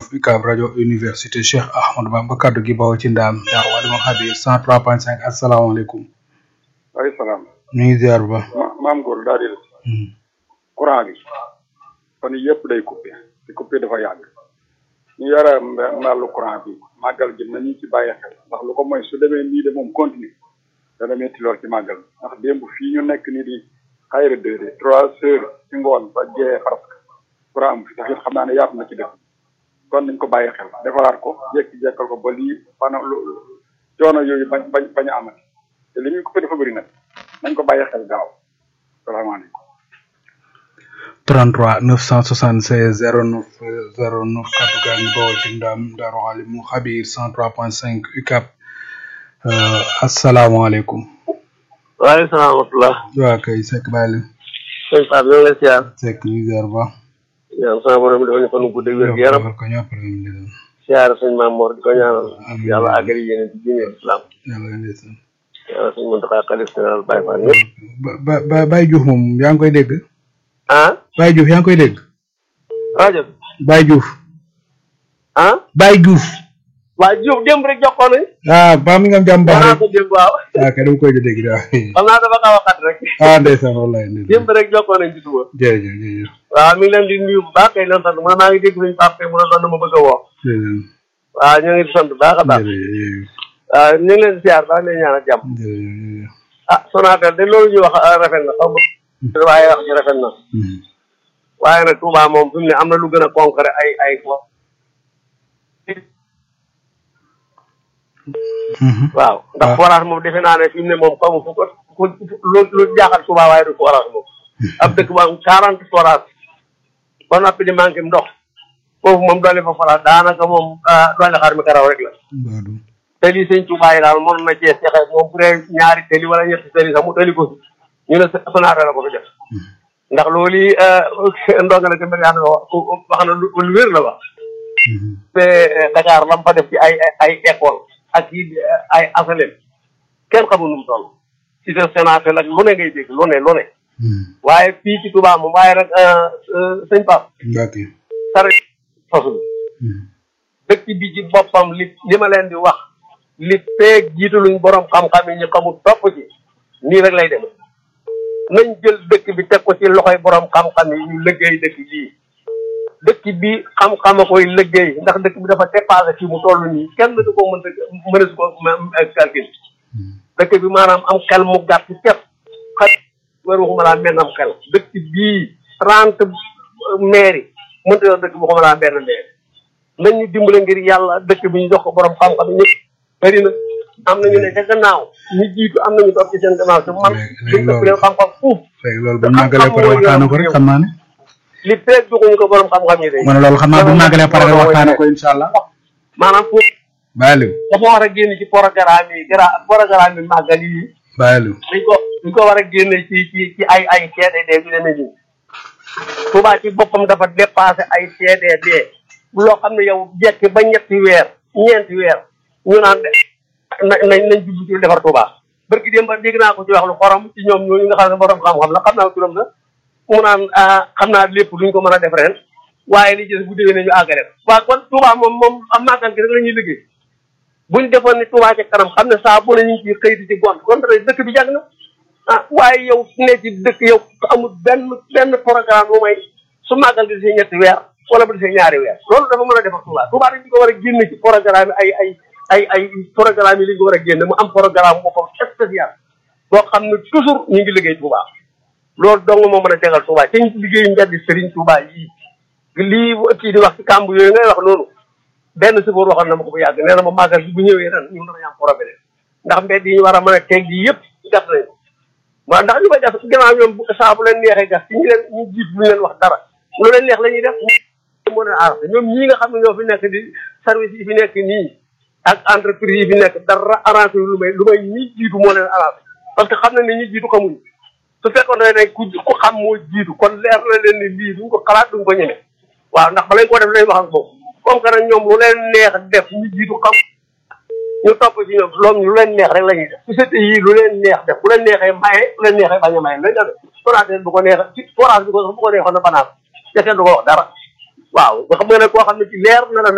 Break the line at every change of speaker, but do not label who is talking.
UCAB rajo université Cheikh Ahmadou Bamba kaddu gi bawoo ci ndaam Daaru Alimul Xabiir 103.5 asalaamaaleykum.
waaleykum salaam.
ñu ngi ziar bu baax.
ma maam góor daal di courant bi fan yii yëpp day coupé te coupé dafa yàgg ñu yore mbàllu courant bi màggal gi nañu ci bàyyi xel ndax lu ko mooy su demee nii de moom continue dana metti lool ci màggal ndax démb fii ñu nekk nii di xayra deux de trois heures ci ngoon ba jeexee presque courant am fi tax it xam naa ne yaatu na ci dëkk kon nañ ko bàyyi xel defaraat ko jekki-jekkal ko ba lii fana lu coono yooyu bañ bañ bañ a amati te li ñuy coupé dafa bëri nag nañ ko bàyyi xel gaaw salaamaaleykum
33 976 09 09 kaddu gaa ngi bawoo ci ndaam Daaru Alimul Xabiir 103.5 UCAB asalaamaaleykum.
waaleykum salaam wa rahmatulah.
waa kay Seck bàyyi leen.
sëñ Pape ñoo ngi lay siyaar.
Seck ñu ngi ziar bu baax.
yàlla sama borom dafa ñu fan gudd ak wér gu yaram.
ko ñëpp rek ñu leen.
siyaar sëñ Maam Mor di ko ñaanal. yàlla àggali yéen ci diine islam.
yàlla leen di sant.
yàlla sëñ Mountakha xalif général Baye Fall ñëpp.
ba ba ba Baye Diouf moom yaa ngi koy dégg.
ah.
Baye Diouf yaa ngi koy dégg.
rajo bi.
Baye Diouf.
ah.
Baye Diouf.
waa Diouf démb rek jokkoo nañ.
ah ba mi nga am jàmm baax
danaa
rek.
ko démb waaw.
ah kay dama koy dégg daal.
xam naa dafa xaw a xat rek.
ah ndeysaan wallaay ndeysaan.
démb rek jokkoo nañ ci suba.
jërëjëf jërëjëf.
waaw mi ngi leen di nuyu bu baax kay leen sant man maa ngi dégg suñu Pape mu ne doon na ma bëgg a woo.
jërëjëf
waaw ñu ngi di sant bu baax a baax.
jërëjëf
waaw ñu ngi leen di siyaar baax leen ñaanal jàmm.
jërëjëf.
ah Sonatel de loolu ñu wax ah, rafet na xaw ma. waaye wax ji rafet na. waaye nag Touba moom fi mu ne am na lu gën a concret ay ay fo. waaw ndax forage moom defe naa ne fi mu ne moom xamu fu ko ku lu lu jaaxal Touba waaye du forage moom. ab dëkk bu am quarante forage ba noppi di manqué ndox foofu moom doole fa forage daanaka moom ah, doole xar mi karaw rek la.
Baadu.
te lii sëñ Touba yi daal mënoon na cee sexe moom bu dee ñaari tëli wala ñetti tëli sax mu tëli ko fi ñu ne Sonatel la ko fi def ndax loolu yi ndonga la tamit yaa ngi wax wax na lu lu wér la wax te Dakar lam fa def ci ay ay école ak yi ay asalem kenn xamul nu mu toll ci sa Sonatel ak lu ne ngay dégg lu ne lu ne waaye fii ci Touba moom waaye nag sëñ Pape
Mbacke.
sare fasul dëkk bi ci boppam li li ma leen di wax li peeg jiitaluñ borom xam-xam yi ñu xamul topp ci nii rek lay dem nañ jël dëkk bi teg ko ci loxoy borom xam-xam yi ñu liggéey dëkk bii dëkk bi xam-xam a koy liggéey ndax dëkk bi dafa dépassé fii mu toll nii kenn du ko mën a mën a su ko calcul dëkk bi maanaam am xel mu gàtt képp xel war waxuma laa menn am xel dëkk bii trente maire yi mënta yor dëkk bi waxuma laa benn maire nañ ñu dimbale ngir yàlla dëkk bi ñu jox ko borom xam-xam ñëpp bëri na am nañu ne ca gannaaw ñu jiitu am nañu topp ci seen gannaaw te man
léegi
duñ ëpp leen xam-xam fuuf
léegi loolu bu ñu màggalee pare waxtaanee ko rek xam naa ne.
li peeg joxuñu ko borom xam-xam yi de
ma ne loolu xam naa bu ñu màggalee pare rek waxtaanee ko incha allah.
maanaam foofu
bàyyi leen
dafa war a génn ci programme yi gra programme yi màggal yi
bàyyi leen.
dañ ko dañ ko war a génne ci ci ci ay ay CDD yu demee nii Touba ci boppam dafa dépassé ay CDD loo xam ne yow jekki ba ñetti weer ñeenti weer ñu naan de na nañ nañ jublu ci defar Touba barki démb dégg naa ko ci wax lu xorom ci ñoom ñooñu nga xam ne borom xam-xam la xam naa turam la mu naan ah xam naa lépp duñ ko mën a def ren waaye li ci bu déwee ne ñu àggale waaw kon Touba moom moom am màggal gi rek la ñuy liggéey buñ defoon ni Touba ca kanam xam ne saa bu ne ñu ngi ciy xëy di ci gont kon dëkk bi jàng na ah waaye yow ne ci dëkk yow amul benn benn programme bu may su màggal di see ñetti weer wala bu di see ñaari weer loolu dafa mën a defar Touba Touba dañ ko war a génne ci programme ay ay ay ay programme yi li ñu ko war a génne mu am programme boppam spécial boo xam ne toujours ñu ngi liggéey Touba loolu dong moo mën a tegal Touba te ñu liggéey mbeddi Serigne Touba yii lii kii di wax ci kàmb yooyu ngay wax noonu benn sëfoor waxoon na ma ko bu yàgg nee na ma màggal bi bu ñëwee ren ñun danañ am problème ndax mbedd yi ñu war a mën a teg yi yëpp gas nañ ko waaw ndax ñu koy gas gannaaw ñoom bu saa bu leen neexee gas ci ñu leen ñu jiit bu ñu leen wax dara lu leen neex la ñuy def moo leen arrangé ñoom ñii nga xam ne ñoo fi nekk di service yi fi nekk nii ak entreprise yi fi nekk dara arrangé lu may lu may ñi jiitu moo leen arrangé parce que xam na ne ñi jiitu xamuñu su fekkoon ne ku ku xam moo jiitu kon leer na leen ni lii duñ ko xalaat duñ ko ñeme waaw ndax balañ ko def lay wax ak boobu comme que nag ñoom lu leen neex def ñu jiitu xam ñu topp ci ñoom loolu lu leen neex rek la ñuy def société yi lu leen neex def bu leen neexee maye bu leen neexee bañ a maye lañ def forage bu ko neexee ci forage bi ko bu ko neexoon na banaan te kenn du ko wax dara waaw nga xam nga ne koo xam ne ci leer na la